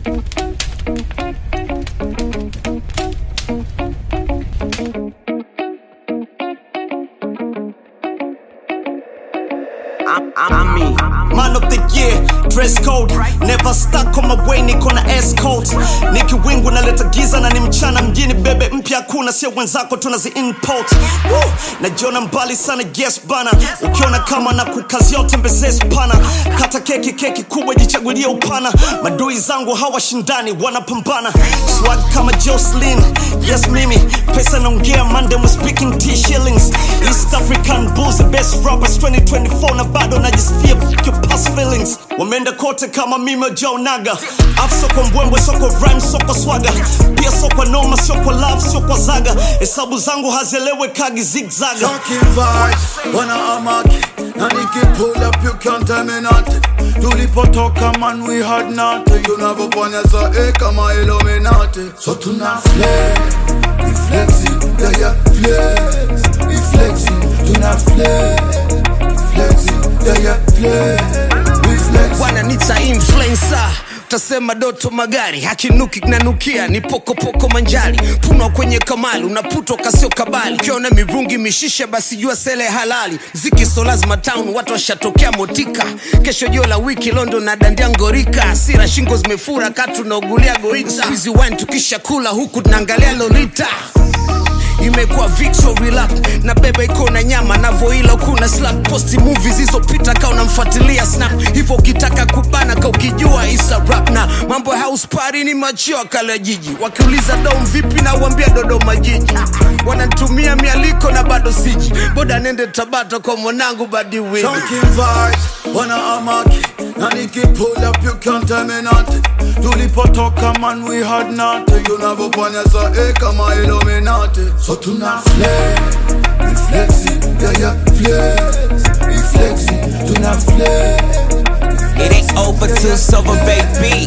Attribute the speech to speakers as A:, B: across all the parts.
A: Man of the year, dress code Never stuck on my way, niko na escort Niki wingu naleta giza na ni mchana mjini bebe mpya kuna sio wenzako tunazi import Woo! Najiona mbali sana yes bana Ukiona kama na kukazia utembezee spana Kata keki keki kubwa jichagulie upana Madui zangu hawashindani wanapambana Swag kama Jocelyn, yes mimi Pesa naongea Monday we speaking T shillings East African bulls the best rappers 2024 na bado najisifia f- your past feelings wameenda kote kama mimi Joe Naga afu soko mbwembwe soko rhyme soko swaga pia soko noma sio kwa love sio kwa zaga hesabu zangu hazielewe kagi zigzaga
B: Talking vibes, wana amaki na niki pull up you can't tell me nothing tulipotoka man we had nothing tunavyofanya saa eh, kama Illuminati so tuna flex we flexing yeah yeah flex we flexing tuna flex flexing yeah yeah flex we flexing
C: wananita influencer utasema doto magari hakinuki nanukia ni pokopoko manjari punwa kwenye kamali unaputwa kasio kabali ukiona mirungi mishisha basi jua sele halali ziki so lazima town watu washatokea motika kesho jio la wiki london na dandia ngorika asira shingo zimefura katu naugulia goita Squeezy wine tukisha kula huku tunaangalia lolita imekuwa victory lap na beba iko na nyama navoila kuna slap posti movies zilizopita ka unamfuatilia snap hivyo ukitaka kubana ka ukijua isa rap na mambo ya house party ni machio kala jiji wakiuliza dom vipi na uambia dodoma jiji wanatumia mialiko na bado siji boda nende tabata kwa mwanangu badi wini
B: Talking vibes, wana amaki na niki pull up you can't tell me nothing tulipotoka man we had nothing tunavyofanya saa eh, kama Illuminati so tuna flex we flexing yeah yeah flex we flexing tuna flex
D: It ain't over till silver baby.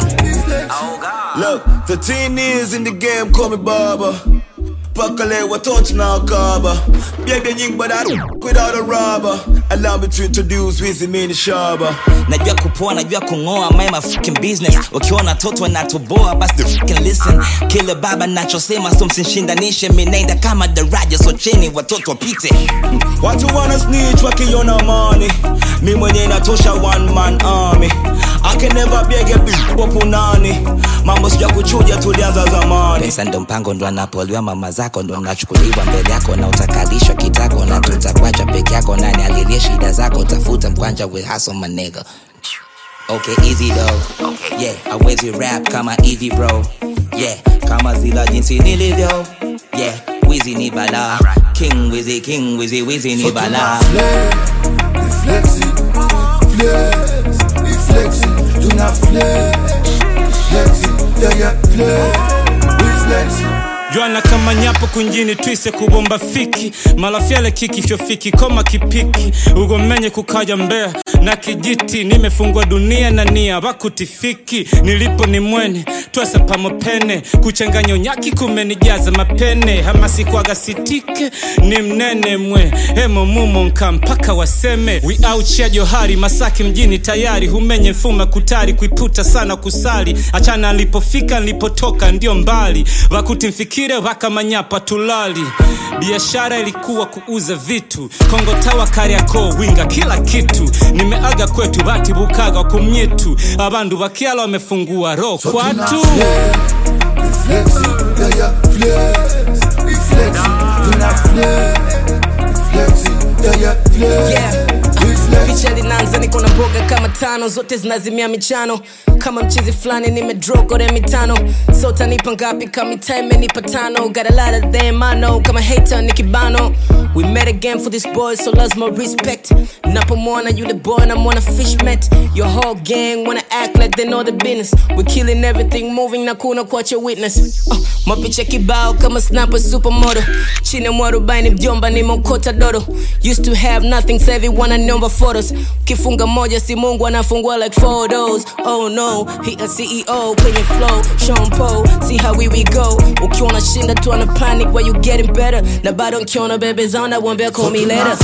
E: Look, 13 years in the game, call me Baba. Pakale watoto na kaba Biabia nyingi but I don't without a rubber Allow me to introduce Wizzy Mini Shaba
D: najua kupoa najua kung'oa my my fucking business ukiona toto natoboa basi the fucking listen kile baba nachosema so msinshindanishe minaenda kama daraja so cheni watoto wapite
E: Watu wana snitch wakiona money Mi mwenye natosha one man army I can never beg a bitch kwa punani Mambo sija kuchuja tulianza zamani
D: pesa ndo mpango ndo anapoliwa mama zako ndo nachukuliwa mbele yako na utakalishwa kitako na tutakwacha peke yako nani alilie shida zako tafuta mkwanja with hustle my nigga Okay, easy though. Okay. Yeah, hawezi rap kama easy bro. Yeah, kama zila jinsi nilivyo. Yeah, Wizzy ni bala. King Wizzy, King Wizzy, Wizzy ni bala.
B: flex we flexing flex we flexing tuna flex flexing yeah yeah flex we flexing
F: Jwana kama nyapo kunjini twise kubomba fiki malafyale kiki fyofiki koma kipiki ugomenye kukaja mbea na kijiti nimefungwa dunia na nia bakutifiki nilipo ni mwene twese pamopene kuchanganya unyaki kumenijaza mapene hamasikwaga sitike ni mnene mwe hemo mumo nka mpaka waseme we out ya johari masaki mjini tayari humenye mfuma kutari kuiputa sana kusali achana nilipofika nilipotoka ndio mbali wakuti mfikire wakamanyapa tulali biashara ilikuwa kuuza vitu kongo tawa kariako winga kila kitu nimeaga kwetu batibukaga kumyitu abandu bakiala wamefungua roho kwatu
C: Yeah. picha linaanza niko na boga kama tano zote zinazimia michano kama mchizi fulani nimedrogore mitano so tanipa ngapi kama time imenipa tano got a lot of them I know kama hater ni kibano we met again for this boy so lazima respect napomwona yule boy namwona fishmet your whole gang wanna act like they know the business we killing everything moving na kuna kuacha witness uh, mapicha kibao kama snapper supermodel chini ya mwarobaini mjomba nimeokota dodo used to have nothing sasa hivi wananiomba photos kifunga moja si mungu anafungua like photos oh no he a ceo kwenye flow Sean Paul see how we we go ukiwa unashinda tu ana panic where you getting better na bado nkiona bebe zao nawambia call me later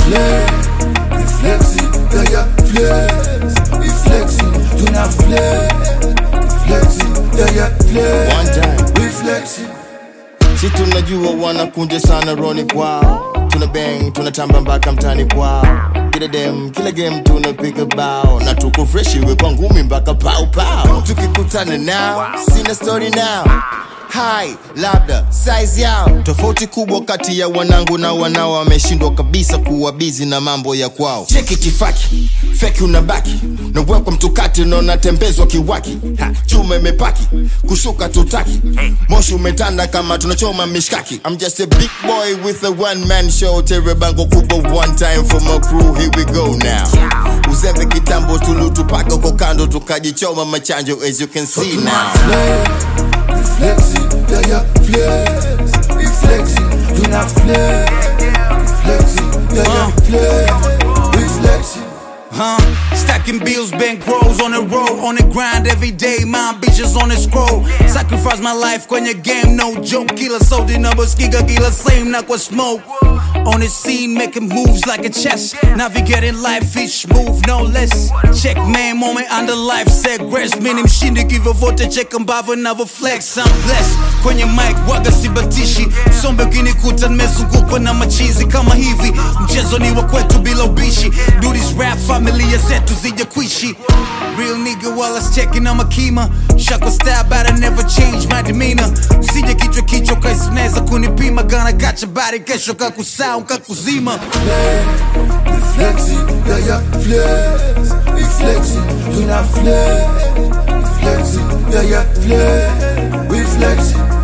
B: yeah, yeah, flex.
G: One time.
B: We flexing.
G: si tunajua wanakunja sana roni kwao tuna bang tunatamba mpaka mtani kwao kila dem kila game tunapiga bao na tuko fresh iwe kwa ngumi mpaka pau pau tukikutana nao sina story nao hai labda size yao tofauti kubwa kati ya wanangu na wanao wameshindwa kabisa kuwa bizi na mambo ya kwao cheki kifaki feki unabaki nawekwa mtukati na unatembezwa kiwaki Ha, chuma imepaki kushuka tutaki moshi umetanda kama tunachoma mishkaki I'm just a big boy with a one man show tere bango kubwa one time for my crew here we go now uzembe kitambo tulutupaka uko kando tukajichoma machanjo as you can see now
B: We flexing, yeah, yeah, flex. We flexing, do not flex. We flexing, yeah, yeah, flex. We flexing.
H: Huh? Stacking bills, bank rolls on the road, on the grind every day. My bitches on the scroll. Sacrifice my life kwenye game, no joke. Killer sold in number skiga, killer same, not what smoke. On the scene, making moves like a chess. Navigating life, each move, no less. Check man, moment under life, set grace. Mini mshindi give vote, check ambavyo never flex. I'm blessed. Kwenye mic, waga sibatishi. Sombe ukinikuta nimezungukwa na machizi kama hivi. Mchezo ni wa kwetu bila ubishi. Do this rap, familia zetu zije kuishi. Real nigga while I was checking on my kima. Shako style, but I never change my demeanor. Usije kichwa kichwa kaisi unaweza kunipima. Gonna got your body, kesho kakusau kakuzima.
B: We flexing, yeah, yeah, flex. We flexing, do not flex. We flexing, yeah, yeah, flex. We flexing.